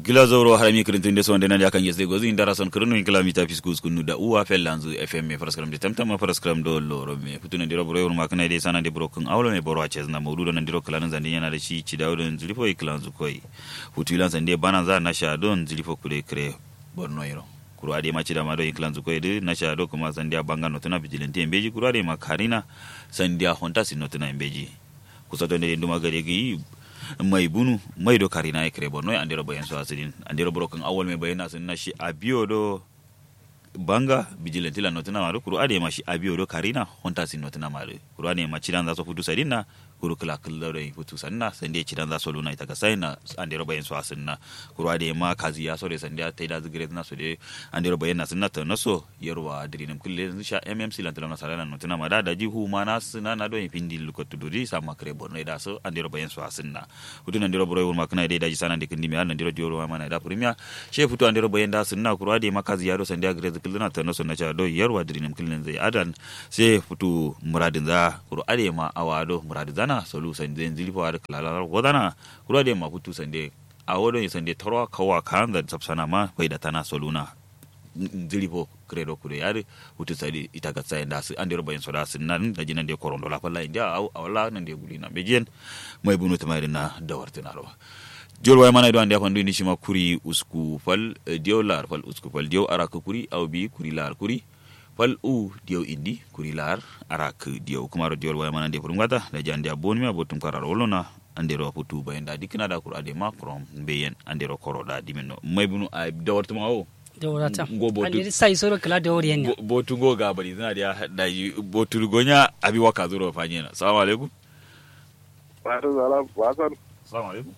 gilazoro harami kirintin de sonde nandi akan yesde gozi indara son kirinu inkila mita fiskus kunu da uwa fellanzu fm paraskram de tamtama paraskram do loro me futuna ndiro bro yor makna de sana de bro kun awlo me boro aches na mawdudo na ndiro kalanan zandi yana da shi ci dawo don zilifo iklanzu koi futulan sande bana za na sha don zilifo kure kre borno yiro kuro ade ma cida ma do iklanzu koi de na sha do kuma sande banga no tuna vigilante embeji kuro ade ma karina sande honta sinotuna embeji kusato ne nduma gare gi mai bunu mai do karina e kre bonno andiro bayan so asidin andiro brokan awol me bayana sun na shi abiyo do banga vigilante la notina maru kuru ade ma shi abiyo do karina honta sin notina maru kuru ade ma cidan za so fudu sadinna kuru kala kala do futu sanna sande cidan za so luna ita ka sayna andiro bayan so asinna kuru ade ma kazi ya so de sande ta da zigire na so de andiro bayan sunna ta naso yarwa dirinam kulle sha mmc lan tala nasara notina ma da da jihu ma na suna na do pindi lukotu duri sama kre bonno da so andiro bayan so asinna futu andiro bro wul makna de da jisana de kindi me andiro dioro ma na da premier she futu andiro bayan da sunna kuru ade ma kazi ya do sande agre kulluna ta naso na cha do yarwa dirinam kullun zai adan sai futu muradin za kuru ade ma awado muradin zana solu sande zilifo ar kala wadana kuru ade ma futu sande awodo sande torwa kawa kan da sapsana ma bai da tana soluna zilifo credo kure yare hutu sadi ita ga tsayin da su an dero bayan soda sun nan da jinan da koron dola falla inda au awala nan da guli na bejiyan mai bunu tamari na dawar tunaro diol way mana do ande fandu ni shima kuri usku fal diol lar fal usku fal diol arak kuri au bi kuri lar kuri fal u diol indi kuri lar arak diol kumaro diol way mana de furungata da jande abon mi abotum karar wolona andero putu bayan da dikina da kurade makrom beyen andero koro da dimeno mai bunu a dawar tumawo da wurata Ngo botu. an sai soro kala da wuri yanya botu go ga bari zina da da yi botu gonya abi waka zuro fanye na assalamu alaikum Wato zala basan, assalamu alaikum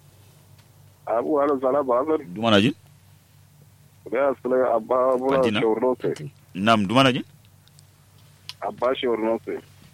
abu wani zala basan, dumana jin da su lai abba muna Fatina? shawarno sai, nam dumana jin abba shawarno sai.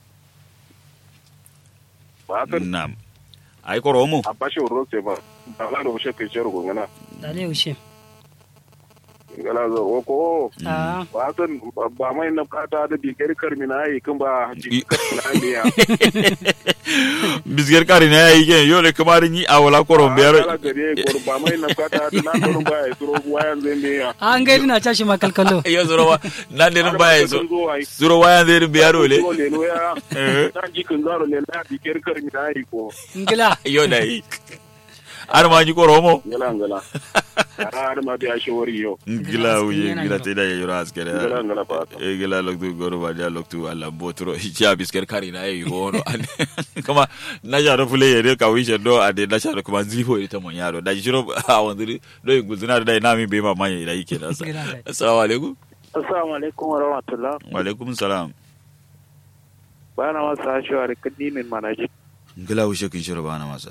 Basan, nam ai koro mu abba shawarno sai ba, ba za da wuce kai ciyar gungana. da ne ushe Gana zo, o ko, a basan ba mai na kata da bikar karmi na yi kan ba I- karmi na yi ya. bisger kari na yayi gen yole kamar ni a wala koro Ala biyar gare ko ba mai na kata da na tsoron ba ya tsoro wayan zai ne ya. an gaidi na tashi makalkalo yo zuro wa nan de Har ba ya ba zo ka zo ai. zuro waya zai biyar ole Zo leno ya. Eh. Na jikin zaro leno ya bikar karmi na yi ko. ngila yo da yi ar ma ji koro mo Ngala ngala. Har ma da shawari yo. gila uye Yana gila yiro. te da yoro askere Ngala ngala fata. e gila loktu goro ba dia loktu alla botro ya bisker kari na yi wono kama na jaro fule yere ka wishe do ade na jaro kuma zifo ita mon yaro da jiro a wandiri do yi guzuna da na mi be ma manye da yake da sa Gila da. assalamu alaikum Assalamu alaikum wa rahmatullah. wa alaikum salam Bana masa hashewa da kadi min manaji. gila wishe kin shiro bana masa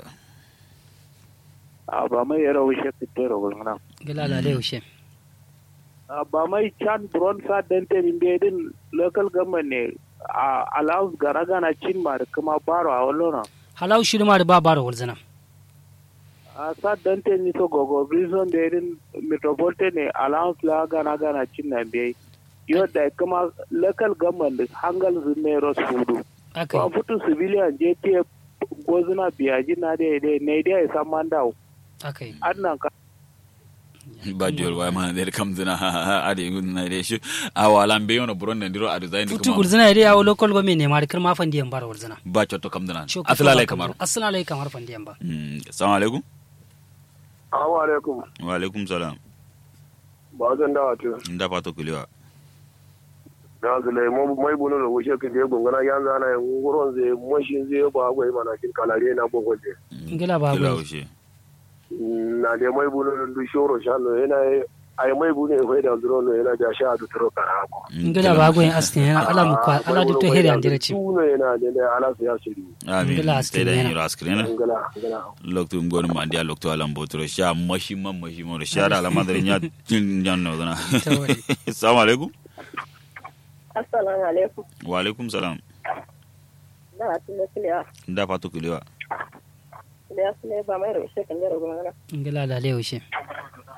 A ba mai yara wuce fitar gulmana. ngila da ne ushe A ba mai can bron sa dante min bai din local government ne a allowance gara gana cin ma da kuma baro a wallona. halau shirma da ba bara wulzana A sa dante ni so gogo prison da din metropolitan ne allowance la gana gana cin na bai. Yau da kuma local government hangal zume ros fudu. aka Ba futu civilian je te gozuna biyaji na da ya ne da ya san mandawo. aka yi Annan ka ba jol wa ma der kam dina ade gun na de shi a wala be yono buron da ndiro adu zain futu kuma gulzana yare yawo local government ne ma da kirma fandi yan bara wulzana ba chotto kam dina Cho- asala lai kamar assalamu alaikum kamar fandi yan ba Mm, assalamu alaikum Assalamu alaikum. wa alaikum salam Ba zan dawa to. nda pato kuliwa Na zule mo mai bunu da wuce kan je gungana yan zana yan gurin zai mashin zai ba gwai mana kin kalare na bogo je. ngila ba kila gwai ushe Na de mai bunu da du shoro shano yana ai mai bunu e da zuro no yana da sha du tro kara ko. ngila ba gwai astin yana ala mu kwa ala duk to heri an dire ci Tuno yana da da ala su ya shiri. amin Ngila sai da askirina. yiro askrina Ngala ngala. loktu ngonu ma ndia loktu alam botro sha mashi man mashi mo sha da alama dare nya tin jan no dana Tawari. assalamu alaikum Assalamu alaikum. wa alaikum salam Da tun da kiliya. nda pato kuliwa Da su ne ba mai rushe kan jaro gumana. ngila da le ushe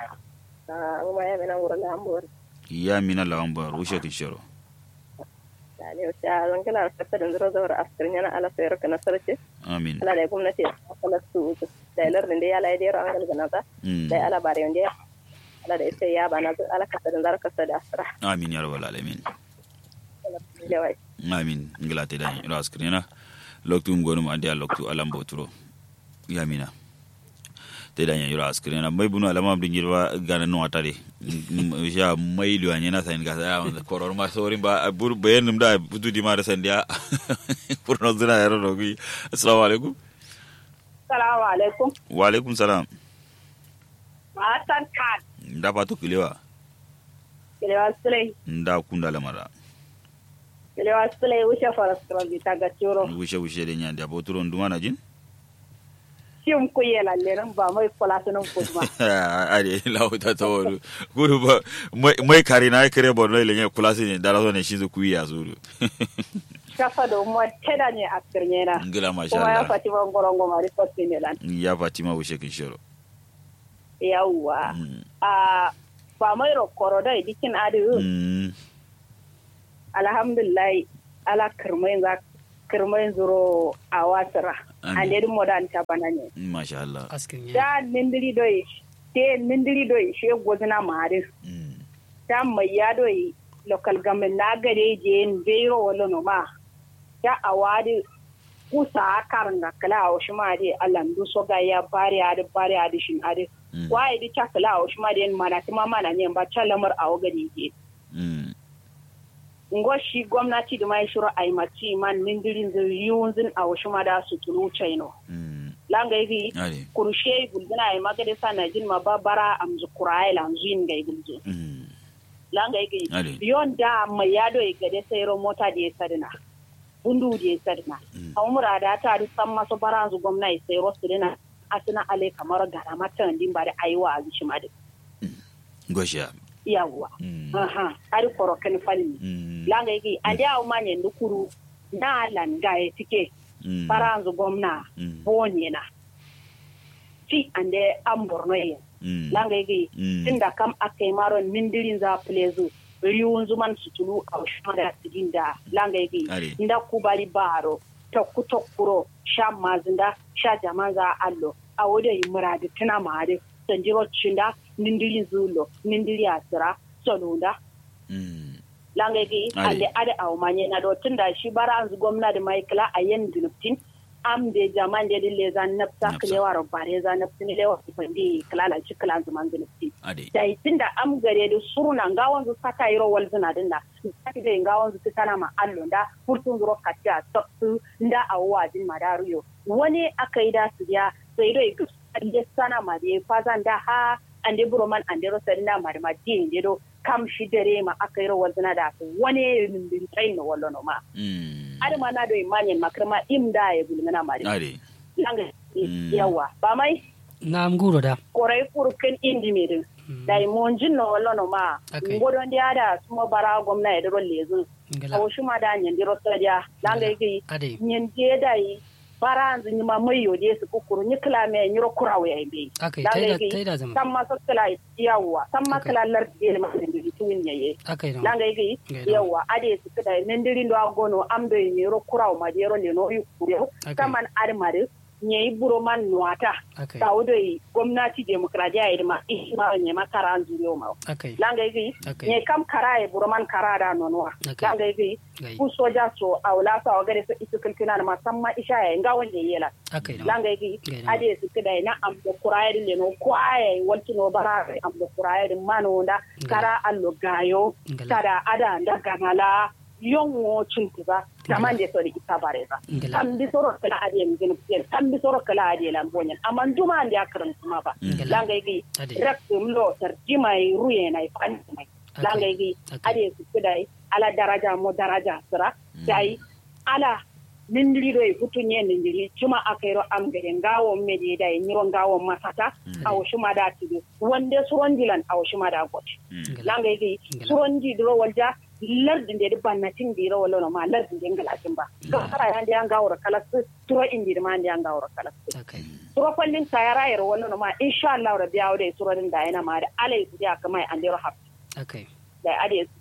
Ah, mu ma ya mina wurin da ambuwar. ya mina lawan ba rushe kin shiro da ne wata zan kala fata da zuro zawar askirin yana ala sayar ka nasarci amin ala da gwamnati kala su da ilar da ya la ya an galgana ta Mm. da ala bare wanda ala da ita ya bana ala kasa da zar kasa da asra amin ya rabbal alamin ala da wai amin ngila te dan ro askrina loktu ngonum andi loktu alam boturo yamina te dan yiro askrina mai bunu alama bin girba gana no atare ja mai lu anya na sain gasa ya koror ma sorin ba bur bayen num da butu di mara sandia pur no zuna yaro no gi assalamu alaikum Salamu alaikum. wa alaikum salam Matan kan. nda patu kilewa Kilewa Sulai. nda kunda lamara Kilewa Sulai wuce faras krabi ta ga ciro. wushe wushe de nyandi aboturo nduma na jin Shin ku yi lallerin ba mai kula sunan kuzma. ari lauta taworu guru ba mai- mai kari na kare borno ile nye kulasi ne dara zo ne shinzu kuyi ya zuru Shafa da mu teda ne a kirne na. ngila masha Kuma ya Allah fati ban goron goma ri fosti ne lan. ya fatima wushe kin shiro Yawwa. Mm. A ba mai rokoro da dikin adu. Mm. Alhamdulillah ala kirmai za kirmai zuro a wasira. Amin. Ande din modan ta bana ne. masha Allah askin ya Da nindiri doi. Te nindiri doi she gozina maris. Mm. ta mai yado yi local government na gare je in bero wala no ma ta awadi kusa karanga kala a wasu ma de alandu so ga ya bari adi bari adi shin adi Mm. wai di ta kala a wasu ma de mana kuma mana ne ba ta lamar a wagari ke Mm. ngo shi gwamnati da mai shiro ai mati man nindirin zin yunzin a wasu ma da su tulu chaino Mm. langa yi ari kurushe gulgina ai magade sa na jin ma babara amzu kurai lanzuin ga gulzo Mm. langa yake Ade. yon da mai yado ya gade sayro mota da ya sadina bundu da ya sadina Mm. a umura da ta ri san masu baranzu gwamna ya sayro su dina asina ale kamar gara mata din ba da aiwa a zuci ma da gosha yawwa Mm. aha ari korokan falmi Mm. langa yake ande a umanye ndukuru na langa ya tike Mm. baranzu gwamna Mm. bonye na fi ande an borno yin Mm. langa yake Mm. tunda kam akai maron mindirin za plezo riwun zuman sutulu a shmada siginda langa yake Are. nda kubari baro tokku tokkuro sha mazinda sha jamanza allo a wodo yi muradi tuna mare sanjiro chinda nindirin zulo nindiri asira solunda Mm. langa yake Are. ande ade a umanye na do tunda shi bara anzu gwamnati mai kala a yen dinuptin am de jaman de dille zan napsa Napsa. klewa ro bare zan napsin lewa fandi kala la ci kala zuman dinuptin ade da tunda am gare da suruna ngawon zu saka yiro wal zina dinda saki da ngawon zu kana ma allo da furtun zuro katia to su nda awwa din madaruyo wani akai da su ya sai dai ku ande sana ma de fazan da ha ande buroman ande ro sarina ma da ma din de do kam shi dare ma akai ro wal zina da su wani min tsayin no wallo no ma Mm. adama na do imanyen makrama imda ya bulmana ma da ade langa Mm. yawa ba mai na am guro da korai furkin indi medin da imonjin no wallo no ma Okay. ngodon dia da suma bara gwamna ya daro lezu ngala awo shuma da nyen diro sadia langa yake ade nyen je da yi bara anzu nyima mayo de su kukuru ni kala me nyiro kurawe ya be akai langa taida yake taida zama samma so kala yawa samma Okay. kala lar de ma ndi tuwin yaye akai da langa yake Ngai yawa ade su kada nendiri ndo agono amdo nyiro kurawo ma de ro le no yu kuro Okay. saman armare nyei buro man nuata akai ta wudoi gwamnati demokradiya ya ma isma ne makara an zuriyo ma akai langa yi Okay. ne kam kara ya buruman kara da nonuwa Okay. langa yi gai ku soja so a wula sa wa gare su isu kulkina na musamman isha ya nga wanda yela akai da langa yi Gai da. ade su kida na am da kuraya din no kwaye wanti no bara am da kuraya din mano da kara allo gayo Ngala. tada ada da ganala yonwo cintuba taman de sori ita bareza Ngala. tam bi soro kala ade mi gina fiel tam bi soro kala ade lan bonyen amma duma ande akaran kuma ba Ngala. langa yi Ade. rak dum lo tar jimai ruye na ifan mai Okay. langa yi Okay. ade su kudai ala daraja mo daraja sira dai ala nindiri do e futunye nindiri cuma akairo am gade ngawo mede dai nyiro ngawo masata awo shuma da tido wande surondilan awo shuma da got Mm. langa yi Ngala. surondi do walja lardin da banna tin di ro wallo ma lardin da ngalatin ba ga kara yan da ngawo kala su turo indi ma da ngawo kala su akai suro fallin sayara yar wallo ma insha Allah rabbi yawo da surodin da yana ma da alai su ya kamai an dero hab akai da ade su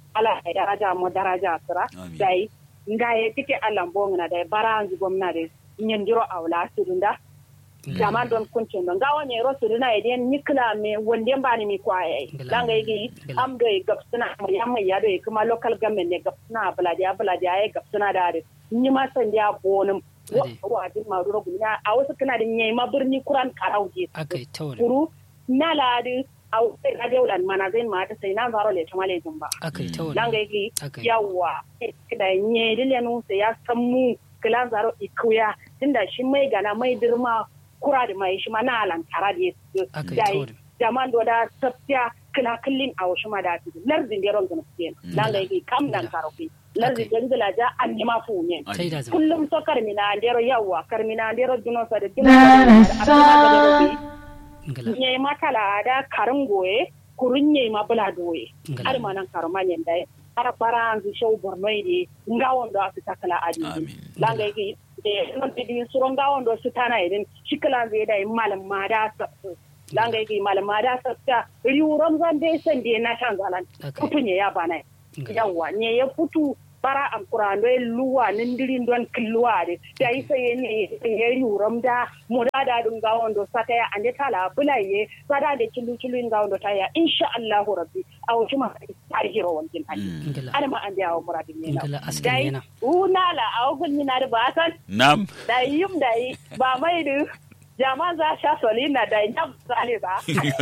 ala ya daraja mo daraja sira Amin. dai nga ye tike alambo ngana dai bara anzu gomna de nyendiro awla sudunda jama don kuncin don gawa ne ro suduna idan nikla me wonde mbani mi kwa ai Ngila. langa yi Ngila. am do gapsuna yam ya do kuma local government ne gapsuna buladi buladi ay gapsuna da de ni ma san ya bonum Ade. wa din ma ro gunya a wasu kana da nyai ma birni kuran karauje akai tawar kuru na ladi a wasu na daulan mana zai ma ta sai na zaro le tamale jumba akai tawar langa yi akai yawa da nye dilenu sai ya san mu kilan zaro ikuya tunda shi mai gana mai dirma kura da mai shi ma na alantara da ya akai dai tawar jaman do da tafiya kila killin a wasu ma da su lardin da ron gana fiye langa yi kam dan karofi lardin da ngila ja an ma fu ne tai da zama kullum so karmina andero yawa karmina andero duno sa da duno sa da ngala nye makala da karin goye kurun nye ma bula doye Ngala. har ma nan karma nyen dai har bara an zu show borno ide ngawon do asu takala adi Amin. langa yi de non di suron ngawon do su tana idin shikala zai dai malam ma da sa langa yi malam ma da sa ta riuron zan dai san de na shan zalan Okay. kutunye ya bana ngala yawa ne ya futu bara am kurando e luwa nindirin don killuwa de da yi sai ne ya yuram da mu da da dun ga wando sata ya ande tala bulaye sada da kilu kilu ga wando ta ya insha Allah rabbi a wuce ma ta hiro wankin hali ngala ana ma an da yawo muradin ne na ngala askin dai yana unala a wugun ni na da ba san nam da yim da yi ba mai da jama za sha solina da ya zale ba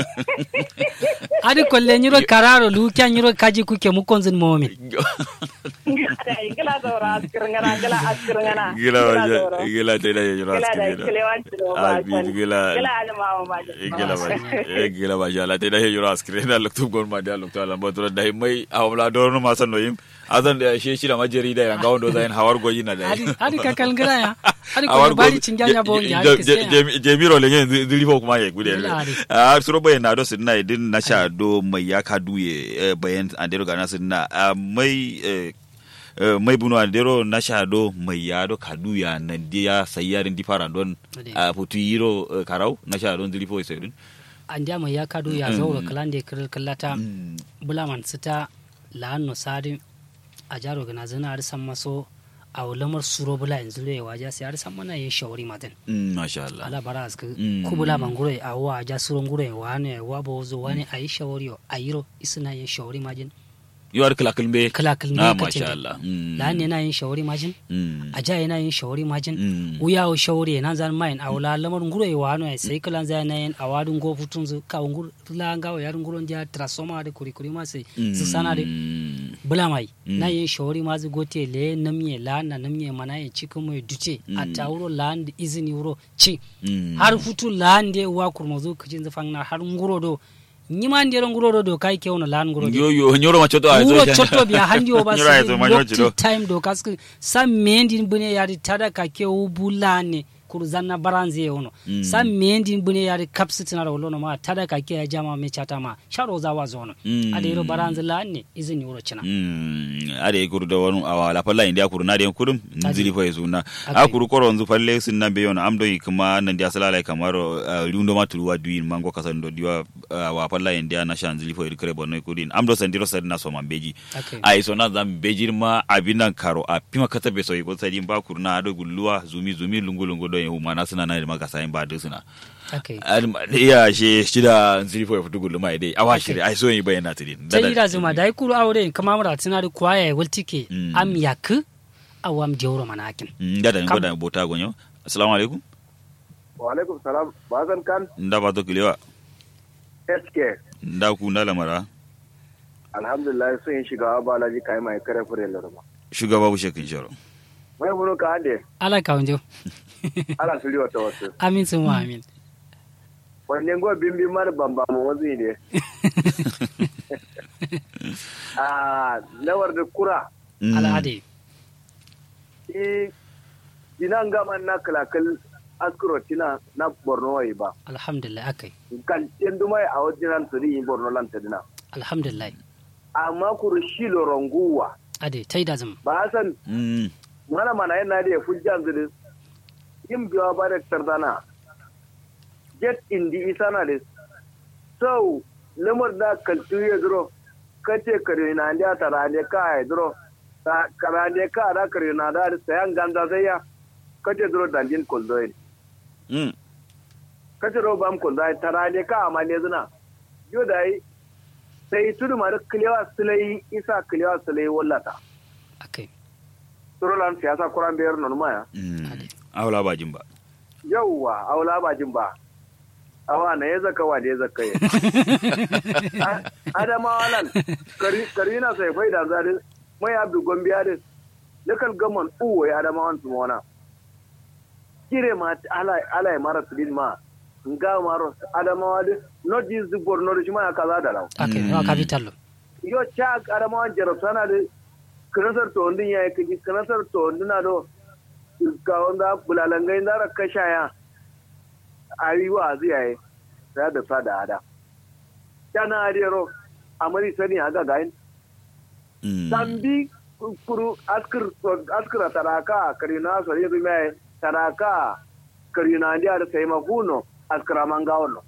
adi kolle nyiro kararo lu kya nyiro kaji kuke mu konzin momi da yi gila zaura askirngana gila askirngana gila waje gila te da yoro gila da askire kilewanci da ba Amin, gila gila almawa ba gila ba gila ba jala te da yoro askire da lokto gon ma da lokto ala mbotura da mai awla do no ma san no yim azan da she shi da majeri da yanga wondo zain hawar goyi na da adi adi kakal ngara ya adi ko bari cinganya bo ya adi kese jemiro le nyen dili fo kuma ye gude Gila adi. a suro bayan na do sinna idin na sha do mai ya ka duye bayan andero ga na sinna Ah, mai eh, eh, mai bunu andero na sha do mai ya do ka duya nan dia sayarin di fara don Adi. a putu yiro eh, karau na sha don dili fo sai andi ama ya kadu ya zauro kalande kiril kallata bulaman sita la'anno sadi a jaro gana zina ari san maso a lamar suro bula yanzu le waja sai ari san mana yin shawari matan masha Allah ala bara aska Mm. ku bula banguro a wa ja suro nguro wa ne wa bo zo wa ne ayi shawari a yiro isina yin shawari majin yo ar kala kalbe kala kalme Ah, ka masha ce Allah Mm. la'an yana yin shawari majin Mm. a ja yana yin shawari majin Mm. uya o shawari nan zan mayin a wala lamar nguro e wano e sai kalan zai na yin a wadun go futun zu ka ngur la nga o yarun nguro dia transforma de kuri kuri ma sai su sana de Mm. bula mai Mm. na yin shawari ma zu gote le namye la na namye mana yin cikin mai duce a ta wuro la da izini wuro ci Mm. har futu la de wa kurmo zu kicin zafan na har nguro do nyima ndero nguro do do kai ke wono la nguro do yo yo nyoro ma choto wuro chotto biya handi o Nyoro ay basi to ma nyochi do. lokti time do kask sa mendi bune yari tada ka ke ubulane kuru zanna baranze ono Mm. sa mendi bune yari kapsitina ro lono ma tada ka ke jama me chata ma sharo za wa zono Mm. ade ro baranze lanne izini wuro china Mm, ade kuru da wani awa la palla india kuru na de kurum nzili fa yezuna Okay. a kuru koro nzu palle sin nan be yona amdo yi kuma nan dia sala lai kamaro uh, liundo ma tuluwa duin mango kasan do diwa uh, wa palla india na shan nzili fa yekre bonno kudin amdo sandiro sad na so mambeji Okay. ai so na zam bejir ma abinan karo a pima kata be so yi ko sadin ba kuru na ado gulluwa zumi zumi lungu lungu do yi mana suna na ma gasa in ba de suna okay iya she shida nzili fa futu gullu dai awa shiri ai so yi bayana tidin sai ida zuma dai kuru aure kama mura tinari kwaye wultike Mm. am yak awam jawro manakin ngada Kam- ngoda bota gonyo assalamu alaikum wa alaikum salam bazan kan nda ba to kilewa sk nda ku nda lamara alhamdulillah sun yi shiga balaji kai mai kare fure larma shugaba bushe kin sharo mai bunu ka ande ala kaunjo ala suri wata wasu amin sun wa amin wanne go bimbi mar bamba mu wazi ne ah lawar da kura al'ade i dinan gaman na kalakal askuro tina na borno wai ba alhamdulillah akai kan dumai a wajen su yi borno lanta dina alhamdulillah amma kuru shilo ronguwa ade tai da zama ba san mm mana mana yana da fujjan zuri yin biwa ba da tardana get indi isana da so lamar da kaltu ya zuro kace kare na ndia tara ne ka ai dro ta kara ne ka da kare na da sayan ganda sai ya kace dro dandin koldoin mm kace ro bam koldoin tara ne ka amma ne zina yo dai sai tudu mara kilewa sulai isa kilewa sulai wallata akai turolan siyasa kuran biyar non maya mm awla ba jin ba yauwa aula ba jin ba awa na ya zaka wa da ya zaka ya adama lan kari na sai bai da zari mai abdu gombiya da lakal gaman uwo ya adama wan su mona kire ma ala ala ya mara tudin ma nga maro adama wa da not this the bor no shi ma kaza da law akai wa capital lo yo cha adama wan jaro sana da kanasar to ndin ya kiji kanasar to ndina do ga wanda bulalangai zara kashaya a yi wa ziyaye sai da sa da ada kana adero amari sani aga gain mm tambi kuru askir askira taraka karina so yi mai taraka karina dia da sai maguno askira mangawono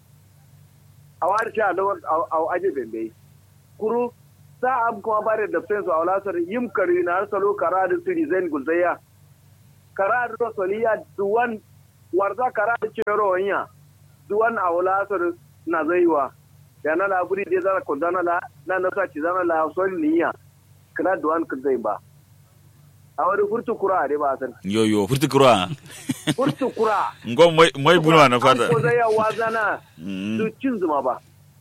awar sha da aw aje bembe kuru sa am kuma bare da senso awlasar yim karina salo kara da siri zain gulzaya kara da soliya duwan warza kara da cero wanya duwan awlasar na zaiwa da na laburi dai zara ko zana la na na sa ci zana la soli niya kana duwan kun zai ba a wani furtu kura dai ba san yo yo furti kura furtu kura ngom mai mai bunwa na fata ko zai yawa zana Mm. su cin zuma ba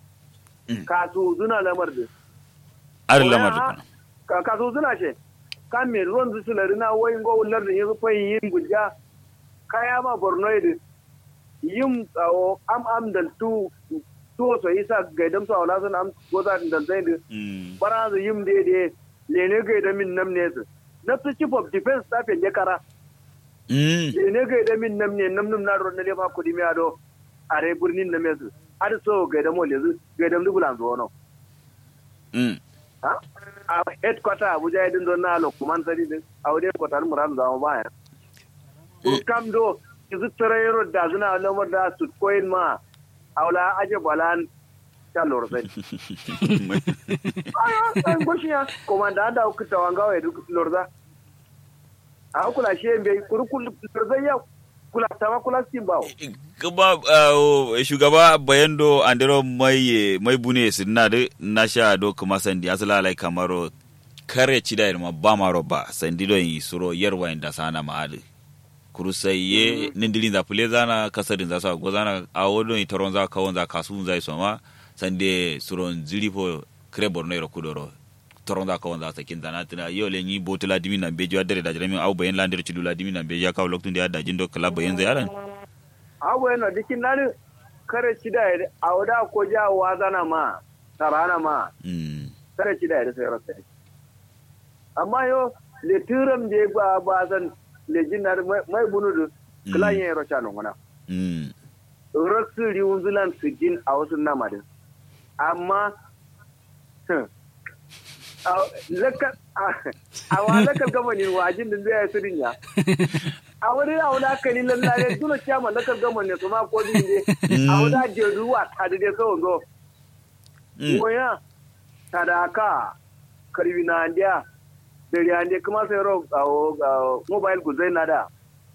ka su zuna lamar da ar lamar da ka ka su zuna she ka me ruwan su sulari na wayin go ullar da yanzu fa yin gujja kaya ma borno da yin tsawo am am da tu tu so isa gaidam su aula sun am goza da zai da mm bara zu yim de de lene gaida min nam ne su na su chief of defense staff ya kara mm lene gaida min nam ne nam nam na ron ne fa kudi mi ado are burnin na mesu har so gaida mo lezu gaida mu bulan zo no mm ha a headquarter abuja din don na lo kuman sari din a wade kwatar muran da mu baya ko kam do izu tarayro da zuna lamar da su koyin ma aula aje balan ta lorsai aya an goshiya komanda da ku tawanga wa duk lorza a kula shi be kurkul lorza ya kula tawa kula sin bawo kuma uh, shugaba bayando andero mai mai bune sinna de na sha do kuma sandi asala lai kamaro kare cida ma ba maro ba sandi do yi suro yarwa inda sana ma ade kurusai ye nindili da pule zana kasarin za sa gozana a wodo yi taron za kawon za kasu za soma sande suro nzili po kre borno ro kudoro taron za kawon za sa kin zana tana yo le ni botula dimi na bejo adere da jami au bayan landir chidula dimi na bejo ka loktun da da jindo kala bayan zayaran abu yana dikin nan kare ci da a wada ko ja wazana ma tarana ma mm kare ci da sai rasa amma yo le turam je ba ba san le jinar mai bunudu klan yin rocha non wana mm rasu riwunzulan su jin a wasu namadin amma a wa lakar gamanin wajin da zai su dinya a wani a wani aka lilan lare duna kyama lakar gamanin su ma ko din je a wani jeru wa ta da dai kawai zo goya sadaka karibina ndiya dare ande kuma sai ro ga mobile guzai na da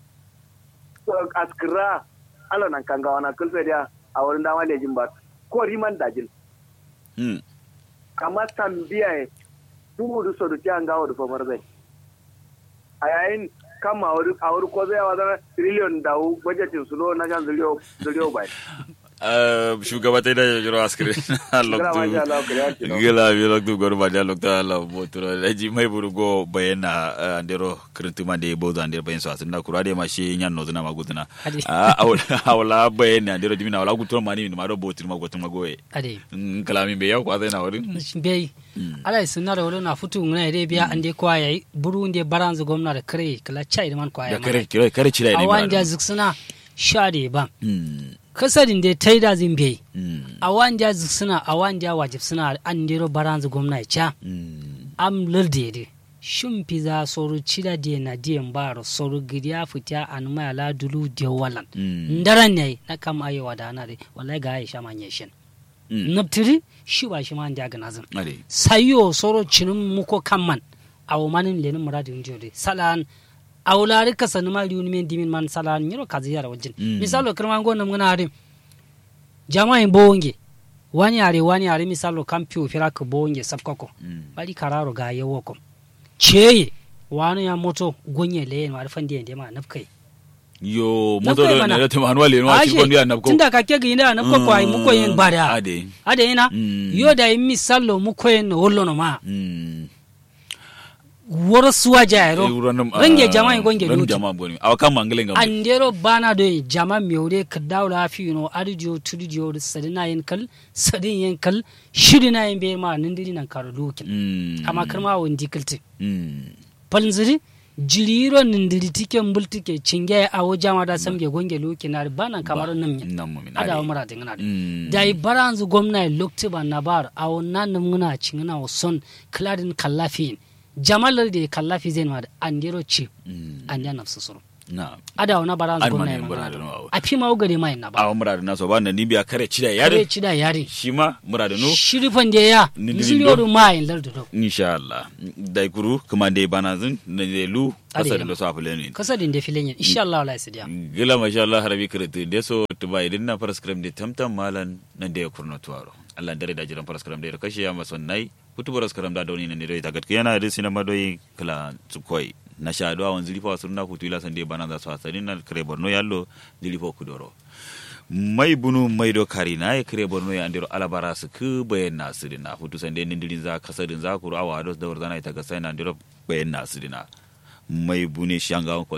askira ala nan kan gawa na kulfe dia a wurin dama lejin ba ko riman dajin mm kama tambiya e tumu du sodu ti anga wadu famar zai a yayin kama a wuri ko zai wazana trillion da budgetin su no na jan zuriyo zuriyo bai shugaba ta da jiro askire loktu gila bi loktu gor ba da loktu ala botoro da ji mai burugo bayana andero kirtuma de bozo andere bayan so asinda kurade ma shi nyan no zuna magutuna awla bayana andero dimina awla gutoro mani mi maro botir ma gotuma goye ade kalami be yaw kwa zai na wurin bei ala sunna da wala na futu ngana ide biya ande kwa yayi buru inde baranzu gwamna da kare kala chai man kwa da kare kare kare cira ne awan ja ziksuna shade ba kasarin da ta yi da zin bai a wanja suna a wanja wajib suna an dero baranzu gwamna cha am lurde de shin fiza soru cida de na de mbaro soru gidiya fita an maya la dulu de walan ndaran ne na kam ayi wadana de wallahi ga aisha manye shin Mm. naptiri shi ba shi ma da gana zan ade sayo soro cinin muko kamman awo manin lenin muradin jode salan awlari kasani ma riuni men dimin man salan nyiro kazi yara wajin Mm. misalo kirma ngo nam ngana ade jama'i bonge wani are wani are misalo kampio firaka bonge sabkako Mm. bari kararo ga yawo kom cheye wani ya moto gonye le ma arfan diyan ma nafkai yo Na moto kai do mana. ne ta manual ne wa ci Ashe, kon ya nabko tunda ka ke gina na ko kwai mu koyen bada ade ade ina Mm. yo da imi sallo mu koyen no wollo no ma mm woro suwa jairo range jama'a gonge ran luti jama'a boni awa kan mangale ngam andero bana do jama miure ka dawla fi no arjo tudjo sadina yen kal sadin yen kal shidina yen be ma nindiri nan karo lukin mm amma karma won dikalti mm palnziri jiriro nindiri tike mbultike cinge awo jama da samge gonge lukin na bana kamar nan yin nan mu min ada ade umara dingana de mm da i baranzu gwamna lokti ba na bar a wannan nan muna cingina wa son kladin kallafi jamalar da kallafi zai ma da an dero ce mm an ya nafsu suru na ada wa baranzu An gwamna ma ya ne magana bara da nawa. a fi ma ugare mai na ba awa murada na so ba nan nibiya kare cida kare yare ci da yare shi ma murada no shirifan da ya Ni diri zuri do. yoru ma yin lardu do insha Allah dai kuru kuma dai bana zin na dai lu Ade kasar yana. da so afule ne kasadin da filin yin insha Allah wala su diya gila masha Allah harabi kirti da so tuba idin na faras kram da tamtam malan nan da ya kurno tuwaro Allah dare da jiran faras kram da ya kashe ya mason nai putu faras kram da doni ne dai tagat yana da sinama doi kala tsukoi na sha do awan zilifa sunna putu ila sande bana da so asani na kare borno yallo zilifa kudoro mai bunu mai do kari na ya kare borno ya andiro alabara su ku bayan nasu dina putu sande nindirin za kasadin za kuru awa dos da warzana ita ga sai na andiro bayan nasu dina mai bune shanga ko